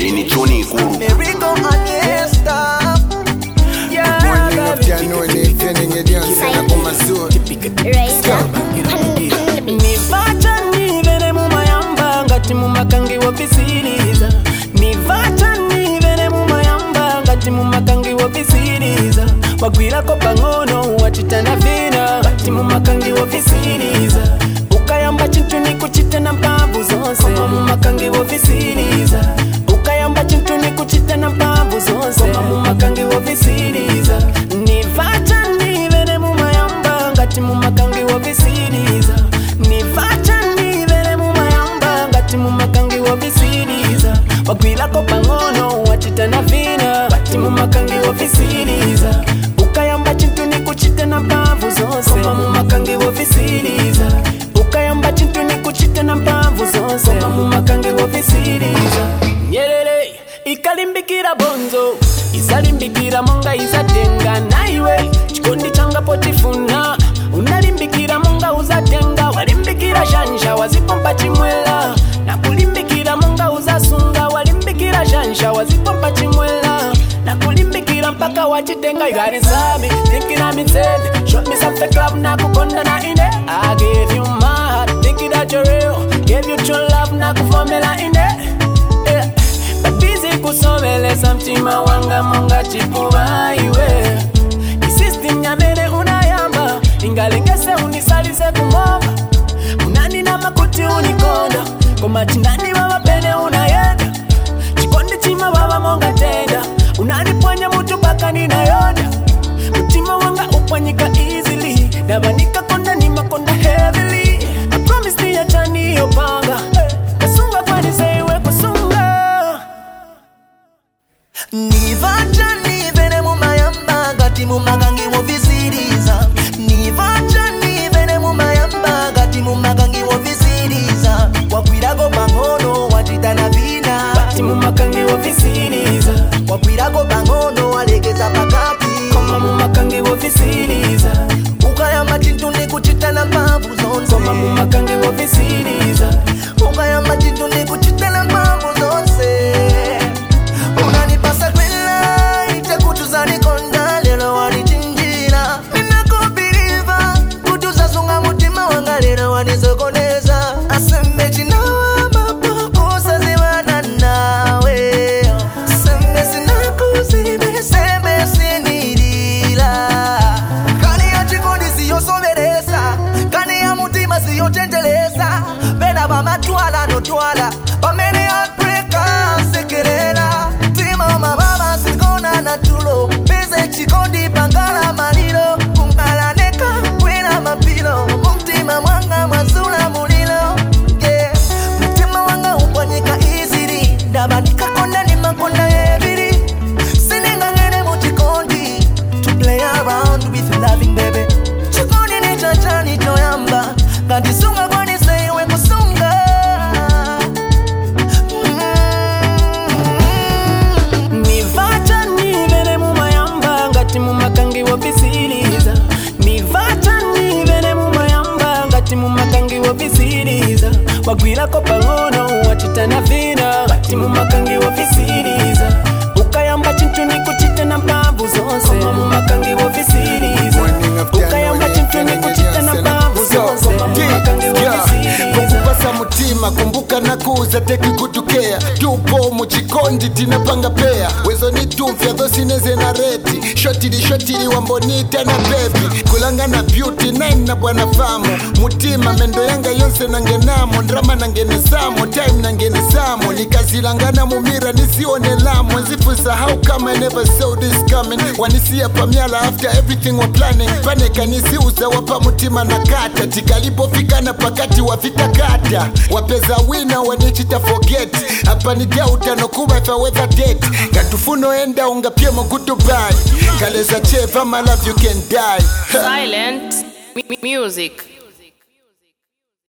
ndini choni ikulu Merigo Aniesta. Yeah, Morning baby. afternoon evening edyanse nakumazulu nivacha nivene mumayamba ngati mumakangi wovisiriza nivacha nivene mumayamba ngati mumakangi wovisiriza wagwirako pang'ono wachitana vina ngati mumakangi wovisiriza ukayamba chintu nikuchita na mphamvu zonse koma mumakangi wovisiriza ukayamba chintu nikuchita na mphamvu zonse koma mumakangi wovisiriza nivacha nivene mumayamba ngati mumakangi wovisiriza nivacha nivene mumayamba ngati mumakangi wovisiriza wagwirako pang'ono wachitana vina ngati mumakangi wovisiriza ukayamba chintu nikuchita na mphamvu zonse koma mumakangi wovisiriza ukayamba chintu nikuchita na mphamvu zonse koma mumakangi wovisiriza nyerere ikalimbikira bonzo isalimbikira monga izatenga naiwe chikondi changa potifuna unalimbikira monga uzatenga walimbikira shanja wazipompa chimwela na kulimbikira monga uzasunga walimbikira shanja wazipompa chimwela na kulimbikira mpaka wachitenga igarisami thinkina mitsende shot me some fake love na kukonda na ine I gave you my heart thinking that you're real gave you true love na kuvomela ine yeah. babizi kusomelesa mtima wanga monga chipuva iwe isistem nyamene unayamba ingalengese unisalize kumova unani na makuti unikonda koma chinani baba pene unayenda chikondi chima baba monga tenda unanipwanya mutu paka ninayonda mutima wanga upwanyika easily daba nikakonda ni makonda heavily I promise ni achani yopanga kasunga kwaniseiwe kusunga nivacha nivene mumayamba ngati mumakangi wovisiriza nivacha nivene mumayamba ngati mumakangi wovisiriza wakwirako pang'ono wachitana vina ngati mumakangi wovisiriza wakwirako pang'ono walekeza pakati koma mumakangi wovisiriza ukayamba chintu nikuchitana mphamvu zonse koma mumakangi wovisiriza ukayamba chintu nikuchitana mphamvu zonse unanipasa kwela itekutuzanikonda lero wanichinjira ninakubiriva kutuzazunga mutima wanga lero wanizokoneza asembe chinawa mapo usazivana nawe sembe sinakuzibe sembe sinilila kani ya chikondi siyosoveresa kani ya mutima siyochenjelesa pena vamatwala notwala pamene apreka sekerera mtima mababa sikona na tulo peze chikondi pangala malilo kumalaneka kwina mapilo mumtima mwanga mwazula mulilo yeah. mtima wanga upwanyika izili ndaba nikakonda ni makonda yebiri siningangene mu chikondi to play around with loving baby chikondi ni chachani choyamba kandisunga kwaniseiwe kusunga nivacha nivene mumayamba ngati mumakangi wovisiriza nivacha nivene mumayamba ngati mumakangi wovisiriza wagwirako pang'ono wachitana vina ngati mumakangi wovisiriza ukayamba chintu nikuchita na mphamvu zonse koma mumakangi wovisiriza ukayamba chintu nikuchita na mphamvu zonse koma mumakangi wovisiriza kukupasa mutima kumbuka nakuza tekikutukea tupo muchikondi tinapanga pea wezo ni tumfya zosineze na reti shotili shotili wambonita na bebi kulanga na beauty nine na bwana famu mutima mendo yanga yonse nangenamo ndrama nangenesamo time nangenesamo nikazilangana mumira nisione lamo nzifusahau kama I never saw this coming wanisia pamyala after everything wa planning panekanisiuza wapa mutima na kata tikalipofikana pakati wafika kata wapeza wina wanichita forget apa ni dautano kuba if I weather date katufuno enda ungapyemo goodbye kaleza cheva my love you can die Silent mu- music.